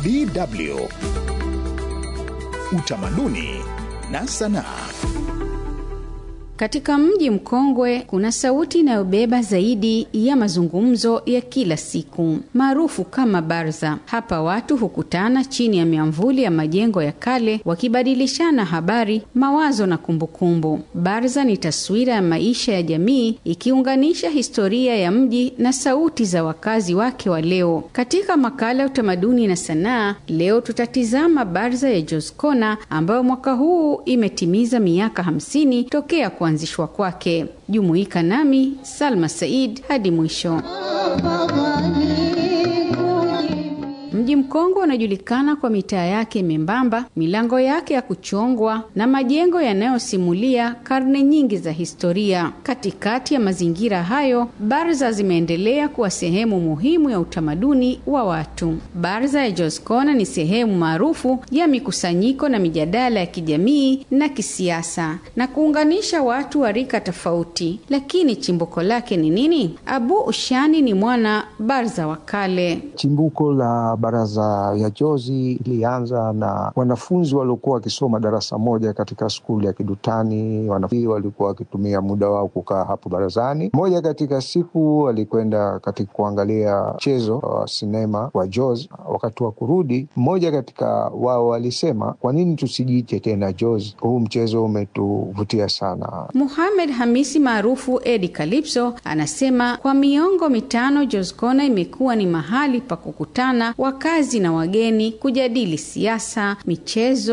DW Utamaduni na Sanaa. Katika mji mkongwe kuna sauti inayobeba zaidi ya mazungumzo ya kila siku maarufu kama barza. Hapa watu hukutana chini ya miamvuli ya majengo ya kale wakibadilishana habari, mawazo na kumbukumbu. Barza ni taswira ya maisha ya jamii ikiunganisha historia ya mji na sauti za wakazi wake wa leo. Katika makala ya utamaduni na sanaa, leo tutatizama barza ya Joskona ambayo mwaka huu imetimiza miaka hamsini tokea kuanzishwa kwake. Jumuika nami Salma Said hadi mwisho. Mji mkongwe unajulikana kwa mitaa yake membamba, milango yake ya kuchongwa na majengo yanayosimulia karne nyingi za historia. Katikati ya mazingira hayo, barza zimeendelea kuwa sehemu muhimu ya utamaduni wa watu. Barza ya Joskona ni sehemu maarufu ya mikusanyiko na mijadala ya kijamii na kisiasa na kuunganisha watu wa rika tofauti. Lakini chimbuko lake ni nini? Abu Ushani ni mwana barza wa kale. Chimbuko la baraza ya Jozi ilianza na wanafunzi waliokuwa wakisoma darasa moja katika skuli ya Kidutani. Wanafunzi walikuwa wakitumia muda wao kukaa hapo barazani. Moja katika siku walikwenda katika kuangalia mchezo wa sinema wa Jozi. Wakati wa kurudi, mmoja katika wao walisema, kwa nini tusijiite tena Jozi? Huu mchezo umetuvutia sana. Muhamed Hamisi maarufu Edi Kalipso anasema kwa miongo mitano Joskona imekuwa ni mahali pa kukutana wakazi na wageni kujadili siasa, michezo